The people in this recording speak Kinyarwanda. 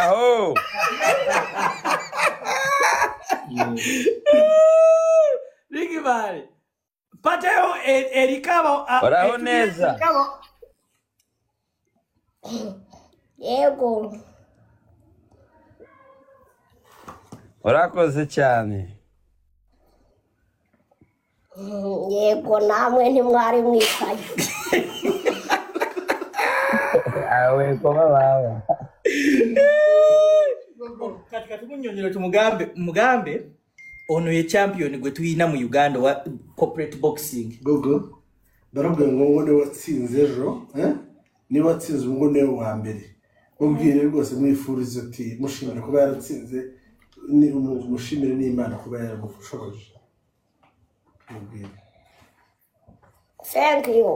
aho Ricky Martin. Pateo, e- Erikabo. a- Oraho estudia neza. Erikabo. yego urakoze cyane yego namwe ntimwari mwicaye awekoma bawe Kati katukunyonyera tumugambe mugambe ono ye champion gwe tuyina mu Uganda wa corporate boxing. gogo barabwira ngo ngo niwe watsinze ejo eh? niba watsinze ubu ngo niwe wa mbere mubwire rwose mwifurize uti mushimire kuba yaratsinze ni umu- mushimire n'imana kuba yaramufushoje mubwire thank you